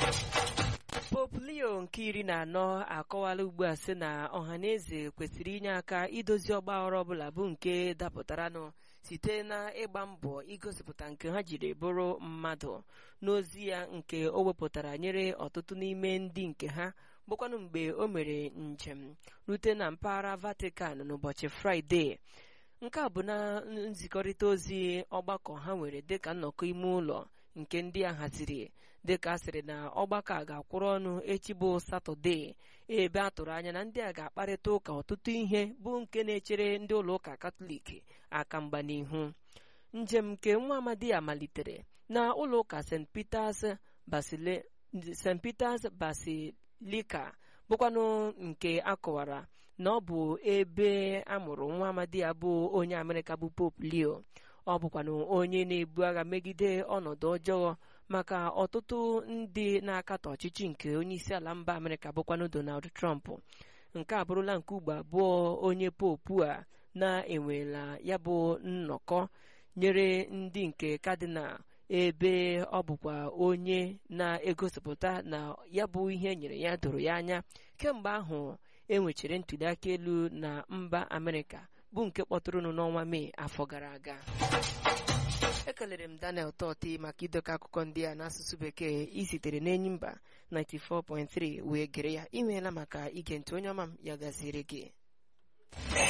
Pope Leo nke iri na anọ akọwala ugbu a sị na ọhaneze kwesịrị inye aka idozi ọgbaghara ọbụla bụ nke dapụtaranụ site na ịgba mbọ igosipụta nke ha jiri bụrụ mmadụ n'ozi ya nke o wepụtara nyere ọtụtụ n'ime ndị nke ha bụkwanụ mgbe o mere njem rute na mpaghara Vatican n'ụbọchị Fraịde nke a bụ na nzikọrịta ozi ọgbakọ ha nwere dịka nnọkọ ime ụlọ nke ndị a haziri dịka a sịrị na ọgbakọ a ga-akwụrụ ọnụ echi bụ satọde ebe a tụrụ anya na ndị a ga-akparịta ụka ọtụtụ ihe bụ nke na-echere ndị ụlọ ụka katọlik aka mgba n'ihu njem nke nwa amadi a malitere na ụlọ ụka st peters basile st peters basilika bụkwanụ nke akọwara na ọ bụ ebe a mụrụ nwa amadi ya bụ onye amerịka bụ pope leo ọ bụkwanụ onye na-ebu agha megide ọnọdụ ọjọọ maka ọtụtụ ndị na-akatọ ọchịchị nke onye isi ala mba amerịka bụkwanụ donald trump nke a bụrụla nke ugbo abụọ onye popu a na-enwela ya bụ nnọkọ nyere ndị nke kadinal ebe ọ bụkwa onye na-egosipụta na ya bụ ihe nyere ya doro ya anya kemgbe ahụ enwechara ntụliaka elu na mba amerịka bụ nke kpọtụrụnụ n'ọnwa mee afọ gara aga ekelere m daniel tọti maka idekọ akụkọ ndị a n'asụsụ bekee isitere n'enyi mba 94.3 wee gere ya imeela maka ige ntị onye ọma m ya gaziere gị